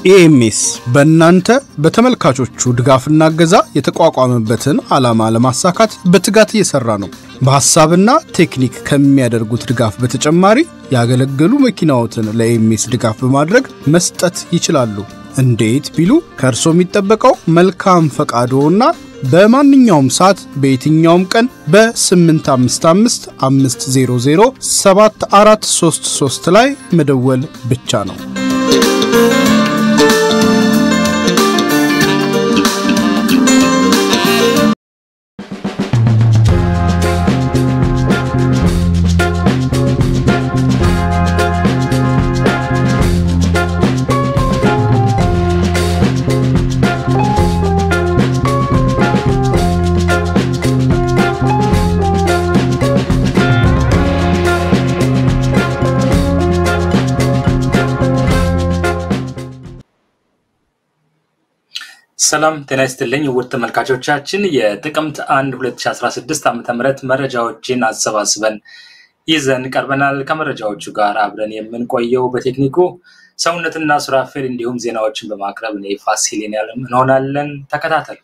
ኢኤምኤስ በእናንተ በተመልካቾቹ ድጋፍና እገዛ የተቋቋመበትን ዓላማ ለማሳካት በትጋት እየሰራ ነው። በሐሳብና ቴክኒክ ከሚያደርጉት ድጋፍ በተጨማሪ ያገለገሉ መኪናዎትን ለኢኤምኤስ ድጋፍ በማድረግ መስጠት ይችላሉ። እንዴት ቢሉ ከእርሶ የሚጠበቀው መልካም ፈቃዶና በማንኛውም ሰዓት በየትኛውም ቀን በ855 500 7433 ላይ መደወል ብቻ ነው። ሰላም ጤና ይስጥልኝ ውድ ተመልካቾቻችን የጥቅምት 1 2016 ዓ ም መረጃዎችን አሰባስበን ይዘን ቀርበናል። ከመረጃዎቹ ጋር አብረን የምንቆየው በቴክኒኩ ሰውነትና ሱራፌል እንዲሁም ዜናዎችን በማቅረብ እኔ ፋሲሌን ያለም እንሆናለን። ተከታተሉ።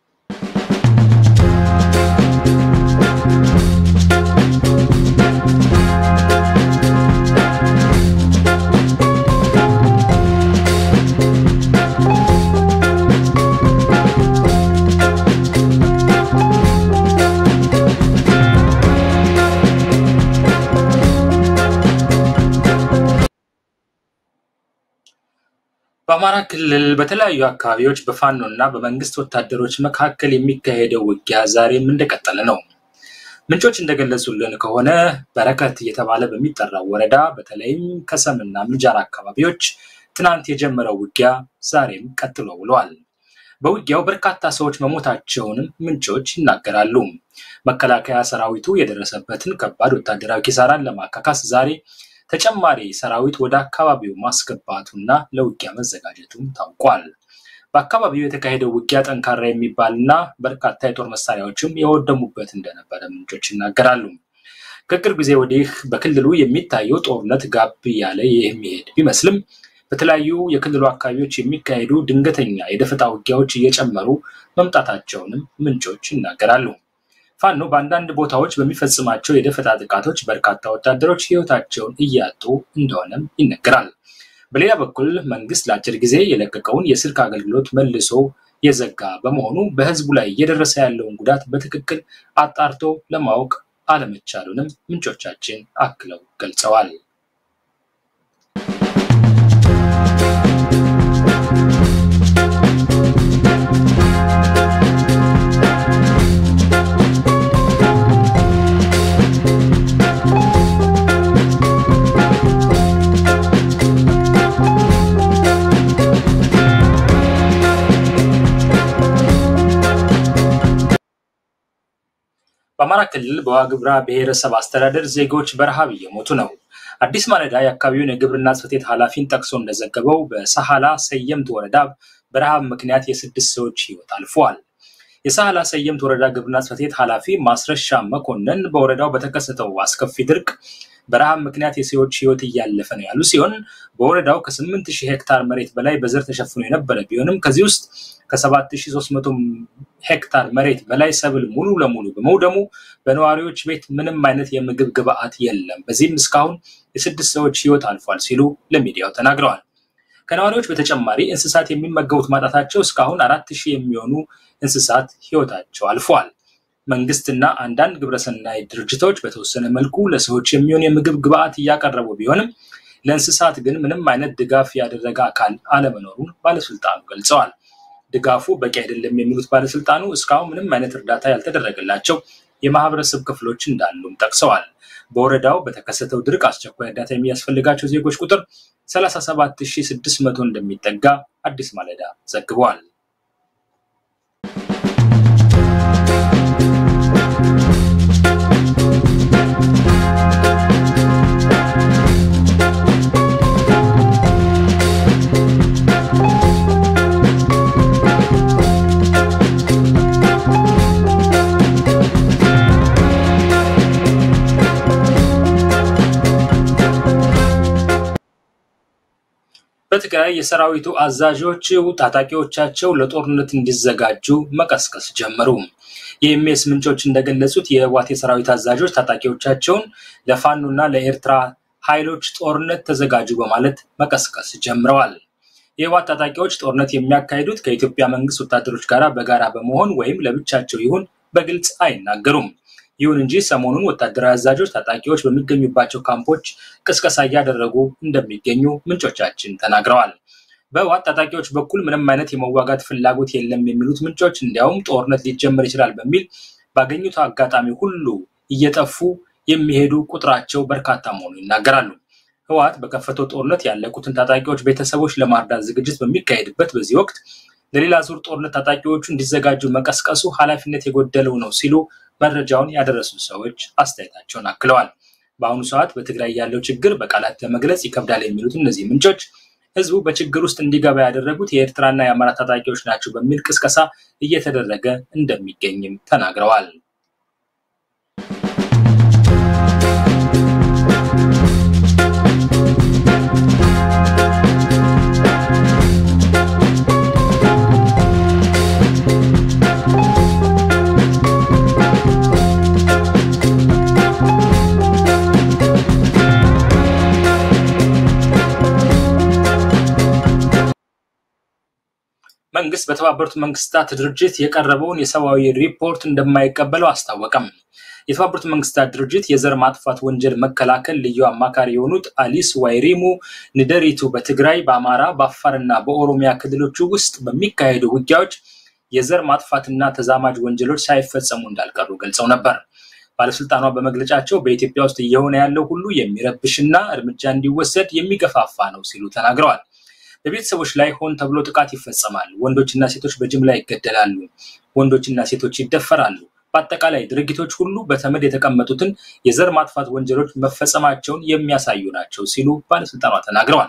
በአማራ ክልል በተለያዩ አካባቢዎች በፋኖ እና በመንግስት ወታደሮች መካከል የሚካሄደው ውጊያ ዛሬም እንደቀጠለ ነው። ምንጮች እንደገለጹልን ከሆነ በረከት እየተባለ በሚጠራው ወረዳ በተለይም ከሰምና ምንጃር አካባቢዎች ትናንት የጀመረው ውጊያ ዛሬም ቀጥሎ ውለዋል። በውጊያው በርካታ ሰዎች መሞታቸውንም ምንጮች ይናገራሉ። መከላከያ ሰራዊቱ የደረሰበትን ከባድ ወታደራዊ ኪሳራን ለማካካስ ዛሬ ተጨማሪ ሰራዊት ወደ አካባቢው ማስገባቱና ለውጊያ መዘጋጀቱም ታውቋል። በአካባቢው የተካሄደው ውጊያ ጠንካራ የሚባልና በርካታ የጦር መሳሪያዎችም የወደሙበት እንደነበረ ምንጮች ይናገራሉ። ከቅርብ ጊዜ ወዲህ በክልሉ የሚታየው ጦርነት ጋብ እያለ የሚሄድ ቢመስልም በተለያዩ የክልሉ አካባቢዎች የሚካሄዱ ድንገተኛ የደፈጣ ውጊያዎች እየጨመሩ መምጣታቸውንም ምንጮች ይናገራሉ። ፋኖ በአንዳንድ ቦታዎች በሚፈጽማቸው የደፈጣ ጥቃቶች በርካታ ወታደሮች ሕይወታቸውን እያጡ እንደሆነም ይነገራል። በሌላ በኩል መንግስት ለአጭር ጊዜ የለቀቀውን የስልክ አገልግሎት መልሶ የዘጋ በመሆኑ በህዝቡ ላይ እየደረሰ ያለውን ጉዳት በትክክል አጣርቶ ለማወቅ አለመቻሉንም ምንጮቻችን አክለው ገልጸዋል። በአማራ ክልል በዋግምራ ብሔረሰብ አስተዳደር ዜጎች በረሃብ እየሞቱ ነው። አዲስ ማለዳ የአካባቢውን የግብርና ጽሕፈት ቤት ኃላፊን ጠቅሶ እንደዘገበው በሰሃላ ሰየምት ወረዳ በረሃብ ምክንያት የስድስት ሰዎች ህይወት አልፈዋል። የሰሃላ ሰየምት ወረዳ ግብርና ጽሕፈት ቤት ኃላፊ ማስረሻ መኮንን በወረዳው በተከሰተው አስከፊ ድርቅ በረሃብ ምክንያት የሰዎች ህይወት እያለፈ ነው ያሉ ሲሆን በወረዳው ከስምንት ሺህ ሄክታር መሬት በላይ በዘር ተሸፍኖ የነበረ ቢሆንም ከዚህ ውስጥ ከ7300 ሄክታር መሬት በላይ ሰብል ሙሉ ለሙሉ በመውደሙ በነዋሪዎች ቤት ምንም አይነት የምግብ ግብዓት የለም። በዚህም እስካሁን የስድስት ሰዎች ህይወት አልፏል ሲሉ ለሚዲያው ተናግረዋል። ከነዋሪዎች በተጨማሪ እንስሳት የሚመገቡት ማጣታቸው እስካሁን አራት ሺህ የሚሆኑ እንስሳት ህይወታቸው አልፏል። መንግስትና አንዳንድ ግብረሰናይ ድርጅቶች በተወሰነ መልኩ ለሰዎች የሚሆን የምግብ ግብዓት እያቀረቡ ቢሆንም ለእንስሳት ግን ምንም አይነት ድጋፍ ያደረገ አካል አለመኖሩን ባለስልጣኑ ገልጸዋል። ድጋፉ በቂ አይደለም የሚሉት ባለስልጣኑ እስካሁን ምንም አይነት እርዳታ ያልተደረገላቸው የማህበረሰብ ክፍሎች እንዳሉም ጠቅሰዋል። በወረዳው በተከሰተው ድርቅ አስቸኳይ እርዳታ የሚያስፈልጋቸው ዜጎች ቁጥር 37600 እንደሚጠጋ አዲስ ማለዳ ዘግቧል። በትግራይ የሰራዊቱ አዛዦች ታጣቂዎቻቸው ለጦርነት እንዲዘጋጁ መቀስቀስ ጀመሩ። የኤምኤስ ምንጮች እንደገለጹት የህወሓት የሰራዊት አዛዦች ታጣቂዎቻቸውን ለፋኖና ለኤርትራ ኃይሎች ጦርነት ተዘጋጁ በማለት መቀስቀስ ጀምረዋል። የህወሓት ታጣቂዎች ጦርነት የሚያካሂዱት ከኢትዮጵያ መንግስት ወታደሮች ጋር በጋራ በመሆን ወይም ለብቻቸው ይሁን በግልጽ አይናገሩም። ይሁን እንጂ ሰሞኑን ወታደራዊ አዛዦች ታጣቂዎች በሚገኙባቸው ካምፖች ቅስቀሳ እያደረጉ እንደሚገኙ ምንጮቻችን ተናግረዋል። በህወሓት ታጣቂዎች በኩል ምንም አይነት የመዋጋት ፍላጎት የለም የሚሉት ምንጮች እንዲያውም ጦርነት ሊጀመር ይችላል በሚል ባገኙት አጋጣሚ ሁሉ እየጠፉ የሚሄዱ ቁጥራቸው በርካታ መሆኑ ይናገራሉ። ህወሓት በከፈተው ጦርነት ያለቁትን ታጣቂዎች ቤተሰቦች ለማርዳት ዝግጅት በሚካሄድበት በዚህ ወቅት ለሌላ ዙር ጦርነት ታጣቂዎቹ እንዲዘጋጁ መቀስቀሱ ኃላፊነት የጎደለው ነው ሲሉ መረጃውን ያደረሱ ሰዎች አስተያየታቸውን አክለዋል። በአሁኑ ሰዓት በትግራይ ያለው ችግር በቃላት ለመግለጽ ይከብዳል የሚሉት እነዚህ ምንጮች ህዝቡ በችግር ውስጥ እንዲገባ ያደረጉት የኤርትራና የአማራ ታጣቂዎች ናቸው በሚል ቅስቀሳ እየተደረገ እንደሚገኝም ተናግረዋል። መንግስት በተባበሩት መንግስታት ድርጅት የቀረበውን የሰብአዊ ሪፖርት እንደማይቀበለው አስታወቀም። የተባበሩት መንግስታት ድርጅት የዘር ማጥፋት ወንጀል መከላከል ልዩ አማካሪ የሆኑት አሊስ ዋይሪሙ ንደሪቱ በትግራይ፣ በአማራ፣ በአፋርና በኦሮሚያ ክልሎች ውስጥ በሚካሄዱ ውጊያዎች የዘር ማጥፋትና ተዛማጅ ወንጀሎች ሳይፈጸሙ እንዳልቀሩ ገልጸው ነበር። ባለስልጣኗ በመግለጫቸው በኢትዮጵያ ውስጥ እየሆነ ያለው ሁሉ የሚረብሽና እርምጃ እንዲወሰድ የሚገፋፋ ነው ሲሉ ተናግረዋል። በቤተሰቦች ላይ ሆን ተብሎ ጥቃት ይፈጸማል። ወንዶችና ሴቶች በጅምላ ይገደላሉ። ወንዶችና ሴቶች ይደፈራሉ። በአጠቃላይ ድርጊቶች ሁሉ በተመድ የተቀመጡትን የዘር ማጥፋት ወንጀሎች መፈጸማቸውን የሚያሳዩ ናቸው ሲሉ ባለስልጣኗ ተናግረዋል።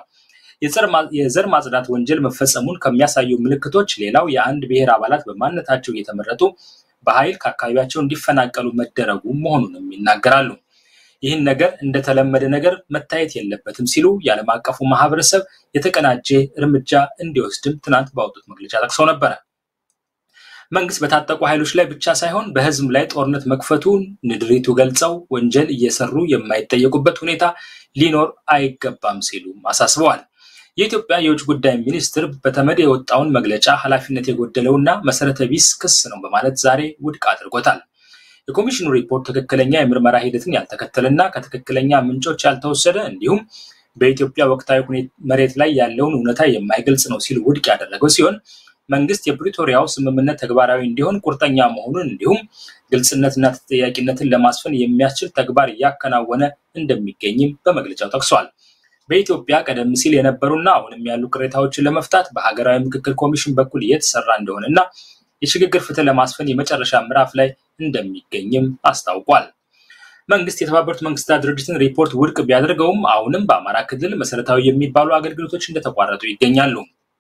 የዘር ማጽዳት ወንጀል መፈጸሙን ከሚያሳዩ ምልክቶች ሌላው የአንድ ብሔር አባላት በማንነታቸው እየተመረጡ በኃይል ከአካባቢያቸው እንዲፈናቀሉ መደረጉ መሆኑንም ይናገራሉ። ይህን ነገር እንደተለመደ ነገር መታየት የለበትም ሲሉ የዓለም አቀፉ ማህበረሰብ የተቀናጀ እርምጃ እንዲወስድም ትናንት ባወጡት መግለጫ ጠቅሰው ነበረ። መንግስት በታጠቁ ኃይሎች ላይ ብቻ ሳይሆን በህዝብ ላይ ጦርነት መክፈቱን ንድሪቱ ገልጸው ወንጀል እየሰሩ የማይጠየቁበት ሁኔታ ሊኖር አይገባም ሲሉም አሳስበዋል። የኢትዮጵያ የውጭ ጉዳይ ሚኒስትር በተመድ የወጣውን መግለጫ ኃላፊነት የጎደለውና መሰረተ ቢስ ክስ ነው በማለት ዛሬ ውድቅ አድርጎታል። የኮሚሽኑ ሪፖርት ትክክለኛ የምርመራ ሂደትን ያልተከተለና ከትክክለኛ ምንጮች ያልተወሰደ እንዲሁም በኢትዮጵያ ወቅታዊ መሬት ላይ ያለውን እውነታ የማይገልጽ ነው ሲል ውድቅ ያደረገው ሲሆን መንግስት የፕሪቶሪያው ስምምነት ተግባራዊ እንዲሆን ቁርጠኛ መሆኑን እንዲሁም ግልጽነትና ተጠያቂነትን ለማስፈን የሚያስችል ተግባር እያከናወነ እንደሚገኝም በመግለጫው ጠቅሷል። በኢትዮጵያ ቀደም ሲል የነበሩና አሁንም ያሉ ቅሬታዎችን ለመፍታት በሀገራዊ ምክክር ኮሚሽን በኩል እየተሰራ እንደሆነና የሽግግር ፍትህ ለማስፈን የመጨረሻ ምዕራፍ ላይ እንደሚገኝም አስታውቋል። መንግስት የተባበሩት መንግስታት ድርጅትን ሪፖርት ውድቅ ቢያደርገውም አሁንም በአማራ ክልል መሰረታዊ የሚባሉ አገልግሎቶች እንደተቋረጡ ይገኛሉ።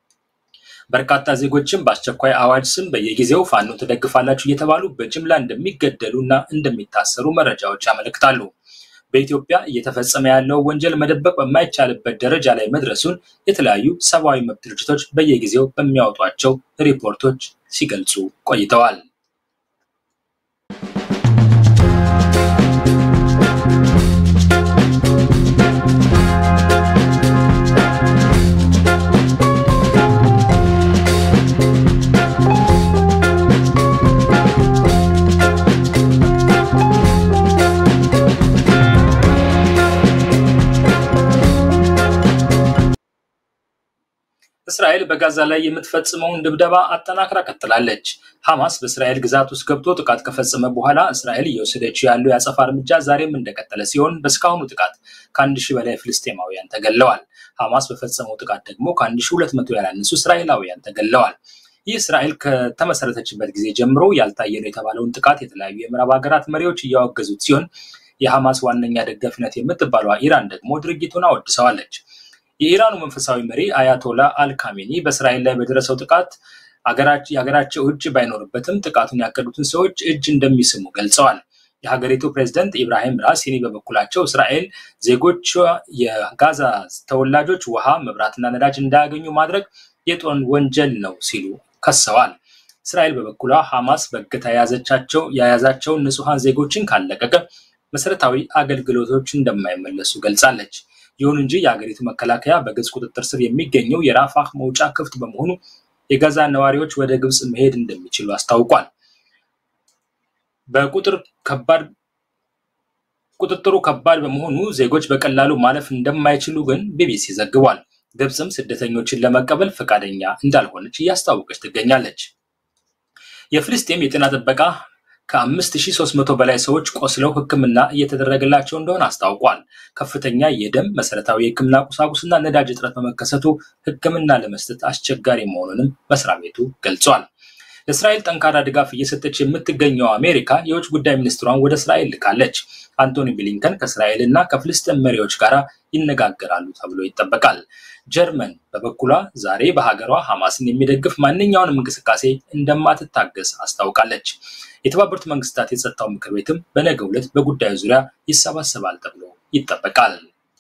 በርካታ ዜጎችም በአስቸኳይ አዋጅ ስም በየጊዜው ፋኖ ትደግፋላችሁ እየተባሉ በጅምላ እንደሚገደሉ እና እንደሚታሰሩ መረጃዎች ያመለክታሉ። በኢትዮጵያ እየተፈጸመ ያለው ወንጀል መደበቅ በማይቻልበት ደረጃ ላይ መድረሱን የተለያዩ ሰብአዊ መብት ድርጅቶች በየጊዜው በሚያወጧቸው ሪፖርቶች ሲገልጹ ቆይተዋል። እስራኤል በጋዛ ላይ የምትፈጽመውን ድብደባ አጠናክራ ቀጥላለች። ሐማስ በእስራኤል ግዛት ውስጥ ገብቶ ጥቃት ከፈጸመ በኋላ እስራኤል እየወሰደችው ያለው የአጸፋ እርምጃ ዛሬም እንደቀጠለ ሲሆን በእስካሁኑ ጥቃት ከአንድ ሺህ በላይ ፍልስጤማውያን ተገለዋል። ሐማስ በፈጸመው ጥቃት ደግሞ ከአንድ ሺህ ሁለት መቶ ያላነሱ እስራኤላውያን ተገለዋል። ይህ እስራኤል ከተመሰረተችበት ጊዜ ጀምሮ ያልታየ ነው የተባለውን ጥቃት የተለያዩ የምዕራብ ሀገራት መሪዎች እያወገዙት ሲሆን የሐማስ ዋነኛ ደጋፊነት የምትባሏ ኢራን ደግሞ ድርጊቱን አወድሰዋለች። የኢራኑ መንፈሳዊ መሪ አያቶላ አልካሜኒ በእስራኤል ላይ በደረሰው ጥቃት የሀገራቸው እጅ ባይኖርበትም ጥቃቱን ያቀዱትን ሰዎች እጅ እንደሚስሙ ገልጸዋል። የሀገሪቱ ፕሬዝደንት ኢብራሂም ራሲኒ በበኩላቸው እስራኤል ዜጎቿ የጋዛ ተወላጆች ውሃ፣ መብራትና ነዳጅ እንዳያገኙ ማድረግ የጦር ወንጀል ነው ሲሉ ከሰዋል። እስራኤል በበኩሏ ሐማስ በእገታ የያዘቻቸው የያዛቸውን ንጹሐን ዜጎችን ካለቀቀ መሰረታዊ አገልግሎቶች እንደማይመለሱ ገልጻለች። ይሁን እንጂ የሀገሪቱ መከላከያ በግብፅ ቁጥጥር ስር የሚገኘው የራፋህ መውጫ ክፍት በመሆኑ የጋዛ ነዋሪዎች ወደ ግብፅ መሄድ እንደሚችሉ አስታውቋል። በቁጥር ከባድ ቁጥጥሩ ከባድ በመሆኑ ዜጎች በቀላሉ ማለፍ እንደማይችሉ ግን ቢቢሲ ዘግቧል። ግብፅም ስደተኞችን ለመቀበል ፈቃደኛ እንዳልሆነች እያስታወቀች ትገኛለች። የፍልስጤም የጤና ጥበቃ ከ5300 በላይ ሰዎች ቆስለው ሕክምና እየተደረገላቸው እንደሆነ አስታውቋል። ከፍተኛ የደም መሰረታዊ የሕክምና ቁሳቁስና ነዳጅ እጥረት በመከሰቱ ሕክምና ለመስጠት አስቸጋሪ መሆኑንም መስሪያ ቤቱ ገልጿል። ለእስራኤል ጠንካራ ድጋፍ እየሰጠች የምትገኘው አሜሪካ የውጭ ጉዳይ ሚኒስትሯን ወደ እስራኤል ልካለች። አንቶኒ ብሊንከን ከእስራኤል እና ከፍልስጤም መሪዎች ጋር ይነጋገራሉ ተብሎ ይጠበቃል። ጀርመን በበኩሏ ዛሬ በሀገሯ ሐማስን የሚደግፍ ማንኛውንም እንቅስቃሴ እንደማትታገስ አስታውቃለች። የተባበሩት መንግስታት የጸጥታው ምክር ቤትም በነገው ዕለት በጉዳዩ ዙሪያ ይሰባሰባል ተብሎ ይጠበቃል።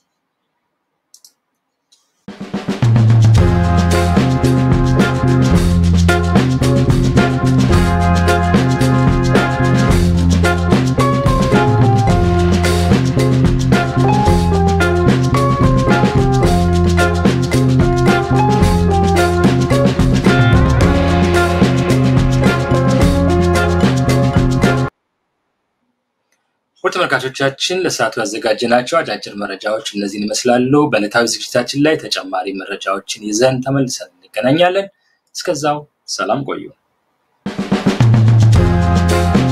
ውድ ተመልካቾቻችን ለሰዓቱ ያዘጋጀናቸው አጫጭር መረጃዎች እነዚህን ይመስላሉ። በዕለታዊ ዝግጅታችን ላይ ተጨማሪ መረጃዎችን ይዘን ተመልሰን እንገናኛለን። እስከዛው ሰላም ቆዩ።